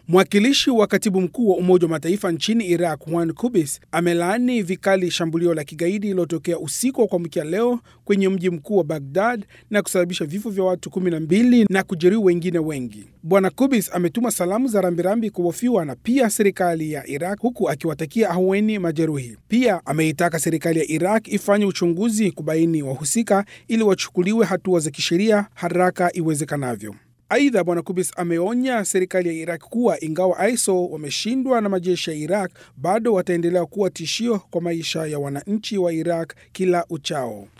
Mwakilishi wa katibu mkuu wa Umoja wa Mataifa nchini Iraq, Juan Kubis, amelaani vikali shambulio la kigaidi lililotokea usiku wa kuamkia leo kwenye mji mkuu wa Baghdad na kusababisha vifo vya watu kumi na mbili na kujeruhi wengine wengi. Bwana Kubis ametuma salamu za rambirambi kwa wafiwa na pia serikali ya Iraq, huku akiwatakia ahueni majeruhi. Pia ameitaka serikali ya Iraq ifanye uchunguzi kubaini wahusika ili wachukuliwe hatua za kisheria haraka iwezekanavyo. Aidha, bwana Kubis ameonya serikali ya Iraq kuwa ingawa ISIL wameshindwa na majeshi ya Iraq, bado wataendelea kuwa tishio kwa maisha ya wananchi wa Iraq kila uchao.